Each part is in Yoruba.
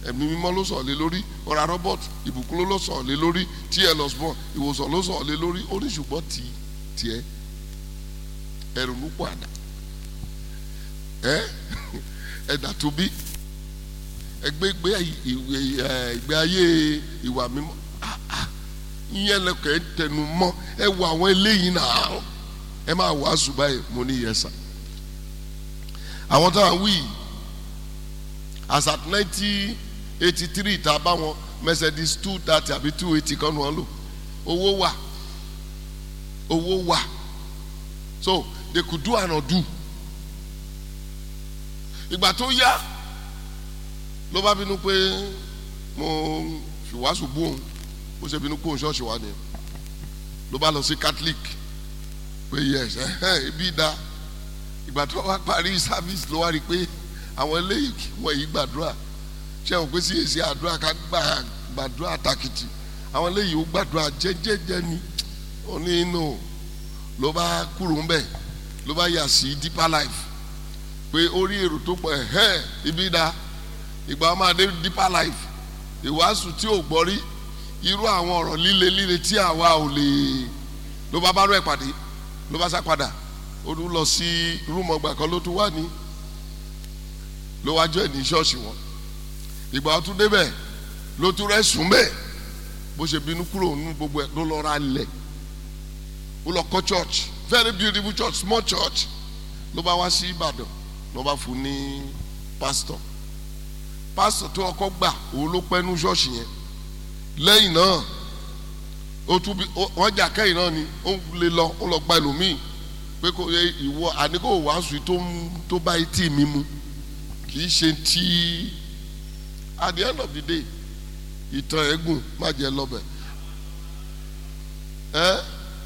ẹ̀mí mímọ́ ló sọ̀ lé lórí ọ̀rá robert ìbùkún ló sọ̀ lé lórí tl osborn ìwòsàn ló sọ̀ lé lórí ó ní ṣùgbọ́n tí tiẹ̀ ẹ̀rù ló pọ̀ àdá ẹ ẹ̀dà tó bí ẹgbẹ́ ìgbé ìgbé ayé ìwà mímọ́ ah, ah, ìyẹn lẹ́kọ̀ọ́ ẹ̀ tẹnu mọ́ ẹ wo àwọn eléyìí náà ẹ máa wàásù báyìí mo ní yẹsà àwọn tó à ń wí yìí as at nineteen eighty three tá a bá wọn mercedes two thirty àbí two eighty kan ní wọn lò owó wà owó wà so they could do and not do ìgbà tó yá ló bá bínú pé mo fìwásù bú òun ó ṣe bínú kó òun ṣọ́ọ̀ṣì wa nìyẹn ló bá lọ sí catholic pé yes ẹhẹn ibi dá ìgbà tó wá parí service ló wá rí i pé àwọn eléyìí wọ̀nyí gbàdúrà ṣé wọn pé sí èsì àdúrà ká gbà gbàdúrà takìtì àwọn eléyìí ó gbàdúrà jẹ́jẹ́jẹ́ ni ó ní inú ló bá kúrò ń bẹ̀ ló bá yà sí deeper life pé ó rí èrò tó pọ̀ ẹ̀hẹ́n ibi dá ìgbà wọn máa dé deeper life ìwàásù tí ò gbọ́ rí irú àwọn ọ̀rọ̀ líle líle tí àwa ò lè ló bá bá rẹ̀ pàdé ló bá sá padà ó tún lọ sí rúmọ̀ ọgbà kan ló tún wà ní ló wá jọ ẹ̀ ní ṣọ́ọ̀ṣì wọn ìgbà tó débẹ̀ ló tún rẹ̀ sùn bẹ́ẹ̀ bó ṣe bínú kúrò nínú gbogbo ẹ̀ ló lọ ra lẹ̀ ó lọ kọ́ church very beautiful church small church ló bá wá sí Ìbàdàn ló bá fún ní pastor pastor tó ọkọ gbà òun ló pẹ́ nú ṣọ́ọ̀ṣì yẹn lẹ́yìn náà ó tún bí wọ́n jà kẹ́yìn náà ni ó lè lọ ó lọ gba ẹlòmíì pé kò yẹ ìwọ àníkò wàásù tó tó bá etí mi mu kì í ṣe tí at the end of the day ìtàn ẹ̀gùn má jẹ́ lọ́bẹ̀ ẹ́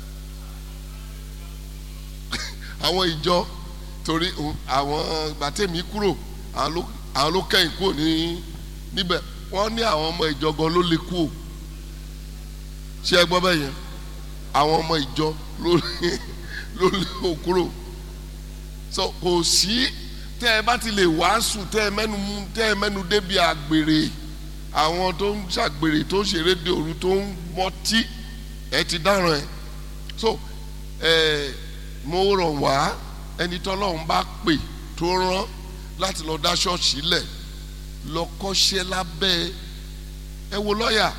àwọn ìjọ torí àwọn gbàtẹ́mi kúrò àwọn ló kẹ́yìn kúrò ní níbẹ̀ wọ́n ní àwọn ọmọ ìjọ gan ló lè kú o ṣé ẹ gbọ́ bẹ́ẹ̀ yẹn àwọn ọmọ ìjọ ló lè ló lè kó kúrò so kò sí tẹ́ ẹ bá ti lè wàásù tẹ́ ẹ mẹ́nu tẹ́ ẹ mẹ́nu débi àgbèrè àwọn tó ń ṣàgbèrè tó ń ṣeré de òru tó ń mọtí ẹ ti dáràn ẹ so ẹ mo rọ̀ wá ẹni tọ́lọ́run bá pè tó rán láti lọ dá ṣọ́ọ̀ṣì lẹ̀ lọ kọ́ṣẹ́ lábẹ́ ẹ wo lọ́ọ̀yà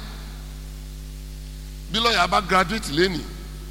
bí lọ́ọ̀yà bá graduate lẹ́nìí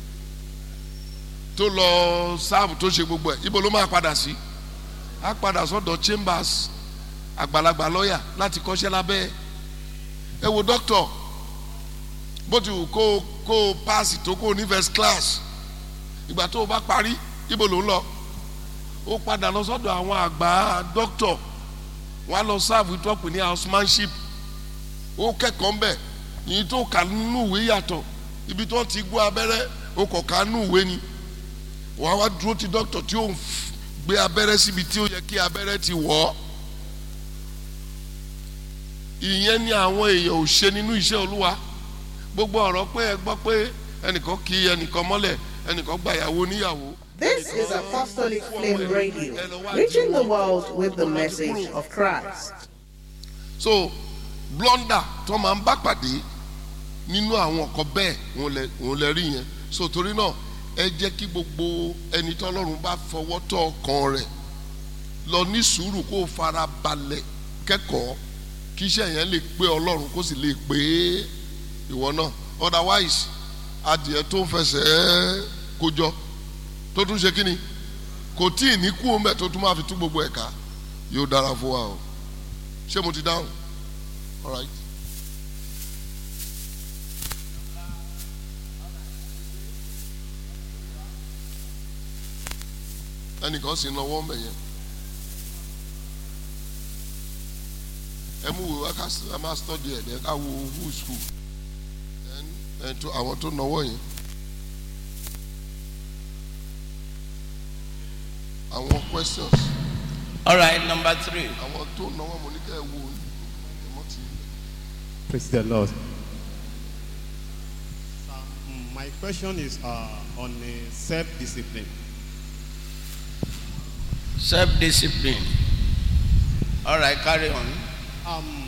tó lọ sáàbù tó ṣe gbogbo ẹ̀ ibo ló máa padà sí á padà sọ́dọ̀ chambers àgbàlagbà lọ́ọ̀yà láti kọ́ṣẹ́ lábẹ́ ẹ wo doctor bó ti wù kó kó pass tó kó ní first class ìgbà tó o bá parí ibo ló ń lọ ó padà lọ sọ́dọ̀ àwọn àgbà doctor wọ́n á lọ sáàbù tó pè ní housemanship ó kẹ́kọ̀ọ́ mbẹ̀ yìí tó kà nínú ìwé yàtọ̀ ibi tó ti gbọ́ abẹ́rẹ́ ó kọ̀ ká nínú ìwé ni wọ́n á wá dúró ti dókítà tí ó ń gbé abẹ́rẹ́ síbi tí ó yẹ kí abẹ́rẹ́ ti wọ̀ ọ́ ìyẹn ni àwọn èèyàn ò ṣe nínú iṣẹ́ olúwa gbogbo ọ̀rọ̀ pé ẹ gbọ́ pé ẹnìkan kì í ẹnìkan mọ́lẹ̀ ẹnìkan gbàyàwó níyàwó. This is Apostolic Flame Radio, reaching the world with the message of Christ. so blunder tó máa ń bá pàdé nínú àwọn ọkọ bẹ́ẹ̀ òun lè rí yẹn so torí náà ẹ jẹ́ kí gbogbo ẹni tọ́lọ́run bá fọwọ́ tọ́ ọkàn rẹ̀ lọ ní sùúrù kó fara balẹ̀ kẹ́kọ̀ọ́ kí iṣẹ́ yẹn lè pé ọlọ́run kó sì lè pé ìwọ náà otherwise adìẹ tó ń fẹsẹ̀ kójọ tó tún ṣe kínni kò tí ì ní kú omi ẹ̀ tó tún máa fi tú gbogbo ẹ̀ka yóò dára fún wa o ṣé mo ti dáhùn all right. ẹnìkan sì náwó ń bẹ̀ yẹn ẹ mú wò wá ká máa study ẹ̀ dẹ́ ká wo who school ẹ̀ tó àwọn tó náwó yẹn àwọn questions All right, number three. àwọn tó náwó mo ní ká ẹ wo ẹ mọ́ ti. Praise the Lord. Um, my question is uh, on uh, self-discipline. Self discipline. All right, carry on. Um,